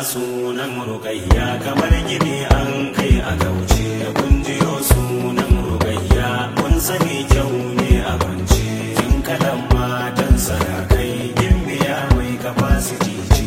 sunan rukayya kamar gini an kai a gauce kun jiyo sunan rukayya kun sani kyau ne a kwance kin kalan matan sarakai gimbiya mai capacity ce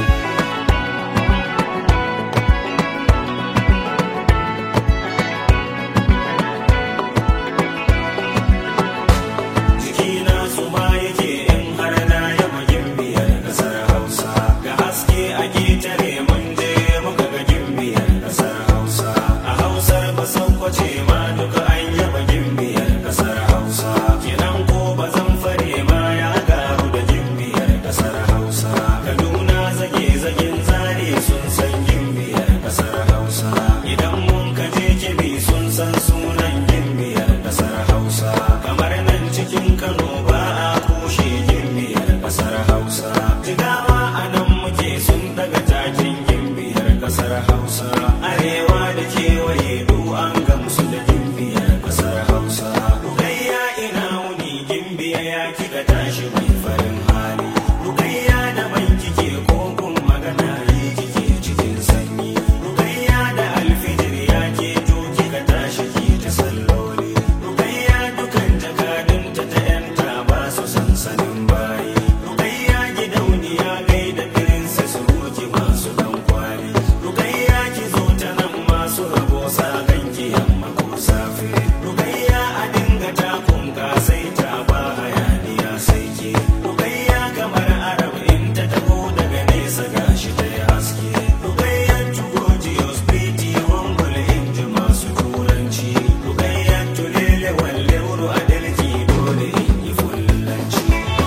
jikina su ma yake in har na yaba gimbiyar kasar hausa ga haske a getare mun je muka ga gimbiyar kasar hausa a hausar basan kwace ma duka an yaba gimbiyar kasar hausa kinan ko bazan fare ma ya garu da gimbiyar kasar hausa kaduna zage zagen zare sun san gimbiyar kasar hausa idan mun kaje kibi sun san sunan gimbiyar kasar hausa kamar nan cikin kano ba a kushe gimbiyar kasar hausa jigawa a nan muke sun daga takin gimbiyar kasar hausa arewa da kewaye du an gamsu da gimbiyar kasar hausa rukayya ina wuni gimbiya ya kika tashi mai farin hali rukayya da ban kike kokun magana yi kike cikin sanyi rukayya da alfijir ya ke to kika tashi ki ta salloli rukayya dukan jakadunta ta yanta ba su sansanin bayi rukayya gidauniya gaida princess ruki masu dan kwali rukayya ki zo ta nan masu rabo sa ganki yamma ko safe rukayya a dinga takun ka sai ta ba hayaniya sai ke rukayya kamar arab in ta taho daga nesa gashi ta yi haske rukayya tugojiyos pretty humble in ji masu turanci rukayya tulele walle wuru a dalki dole in yi fullanci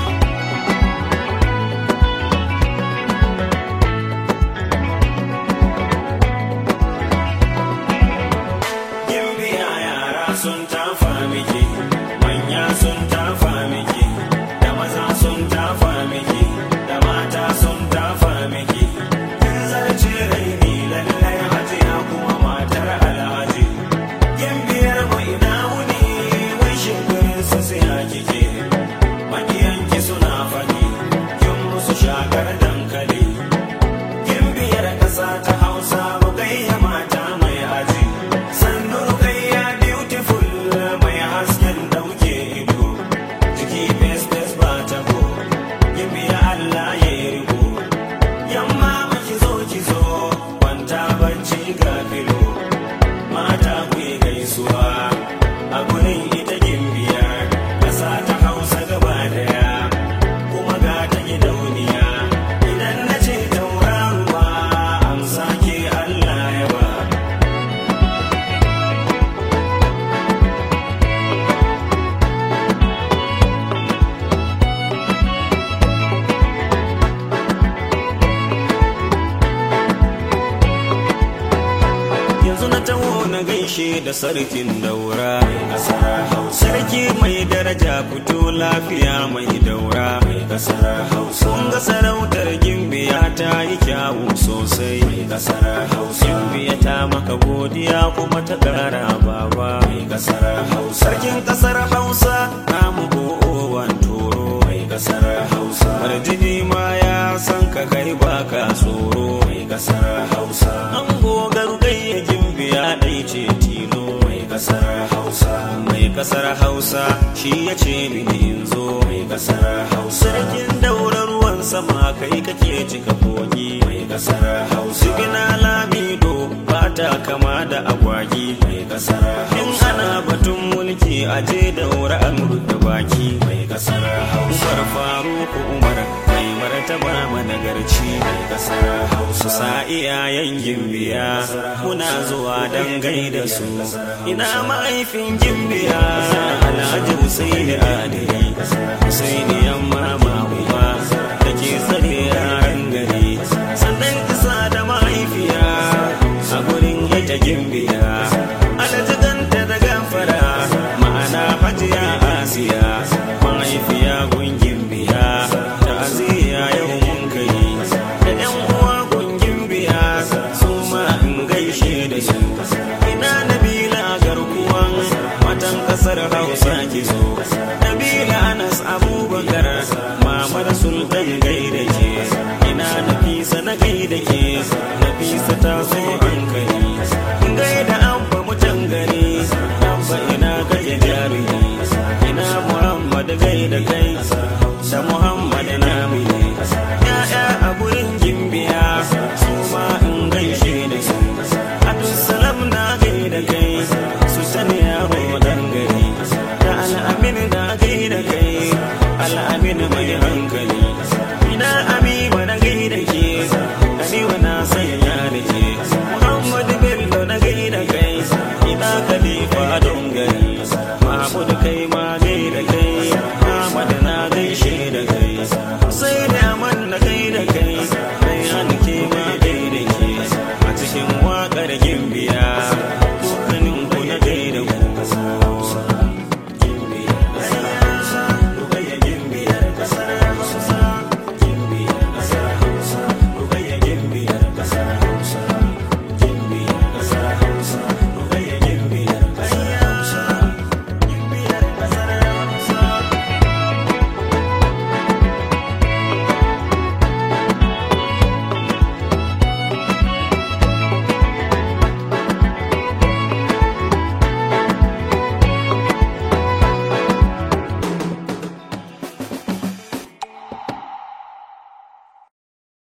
Gimbiya yara sun tafa miki, manya sun tafa miki, da maza sun tafa miki, da mata sun tafa miki. Kin zarce raini lallai hajiya kuma matar alhaji. Gimbiyar mu ina wuni, wai shinkirin su siya kike. Makiyanki suna faɗi, kin musu shakar dankali. Gimbiyar ƙasa ta Hausa rukayya mata mai aji. Sannu rukayya beautiful mai hasken dauke ido. Jiki fes fes ba ta ko. Gimbiya Allah ya yi riko. Yamma maki zo ki zo kwanta bacci ga filo. Mata ku yi gaisuwa a gurin ita gimbiyar ƙasa ta Hausa gaba daya. kuma ga ta gidauniya idan na ce tauraruwa amsa ke Allah ya ba yanzu na taho na gaishe da sarkin daura kasar hausa sarki mai daraja fito lafiya mai daura mai kasar hausa kun ga sarautar gimbiya ta yi kyawu sosai mai kasar hausa gimbiya ta maka godiya kuma ta kara baba mai kasar hausa sarkin kasar hausa namu go'owan toro mai kasar hausa marjini ma ya san ka kai baka tsoro mai kasar hausa an gogar gayya gimbiya ɗai ce tilo mai kasar hausa mai kasar hausa shi ya ce mini in zo mai kasar hausa sarkin daura ruwan sama kai kake cika kogi mai kasar hausa gina lamido ba ta kama da agwagi mai kasar hausa in ana batun mulki aje daura an da baki mai kasar hausa faruku umar mai martaba managarci mai kasar hausa sa iyayen gimbiya muna zuwa dan gaida su ina mahaifin gimbiya alhaji husaini adili husaini